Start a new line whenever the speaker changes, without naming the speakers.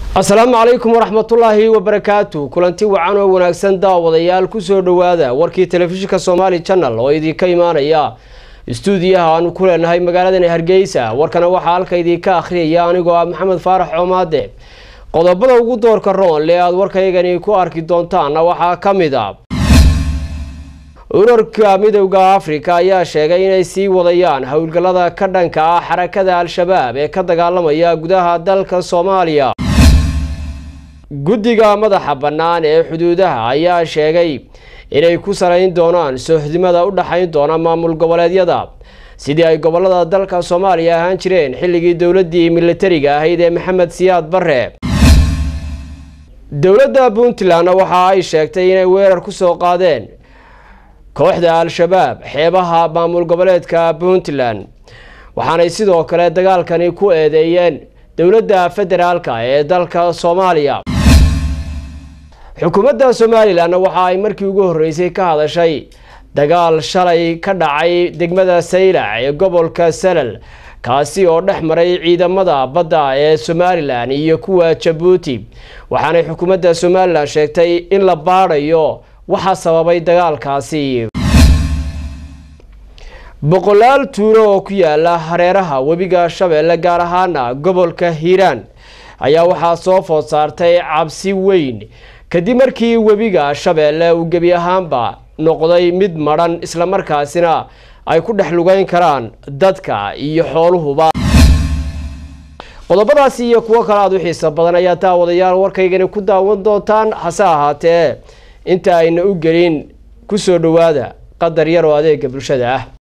asalaamu calaykum waraxmatullaahi wabarakaatu kulanti wacan oo wanaagsan daawadayaal kusoo dhowaada warkii telefishinka somaali channel oo idinka imaanaya istuudiyaha aanu ku leenahay magaaladan hargeysa warkana waxaa halka idinka akhriyaya anigoo ah maxamed faarax coomaade qodobada ugu doorka roonle aada warkaygani ku arki doontaanna waxaa ka mid a urarka midowda afrika ayaa sheegay inay sii wadayaan howlgallada ka dhanka ah xarakada al-shabaab ee ka dagaalamaya gudaha dalka soomaaliya guddiga madaxa bannaan ee xuduudaha ayaa sheegay inay ku salayn doonaan soohdimada u dhexayn doona maamul goboleedyada sidii ay gobolada dalka soomaaliya ahaan jireen xilligii dowladdii militariga ahayd ee maxamed siyaad barre dowladda puntlandna waxa ay sheegtay inay weerar ku soo qaadeen kooxda al-shabaab xeebaha maamul goboleedka puntland waxaanay sidoo kale dagaalkani ku eedeeyeen dowladda federaalka ee dalka soomaaliya xukuumadda somalilanna waxa ay markii ugu horreysay ka hadashay dagaal shalay ka dhacay degmada saylac ee gobolka salal kaasi oo dhex maray ciidamada badda ee somalilan iyo kuwa jabuuti waxaanay xukuumadda somalilan sheegtay in la baadhayo waxaa sababay dagaalkaasi boqolaal tuulo oo ku yaala hareeraha webiga shabeelle gaar ahaana gobolka hiiraan ayaa waxaa soo food saartay cabsi weyn kadib markii webiga shabeelle uu gebi ahaanba noqday mid madhan islamarkaasina ay ku dhex lugeyn karaan dadka iyo xooluhuba qodobadaasi iyo kuwo kale aada u xiisa badan ayaa daawadayaal warkaygani ku daawan doontaan hase ahaatee inta ayna u gelin kusoo dhowaada qadar yar oo adeega bulshada ah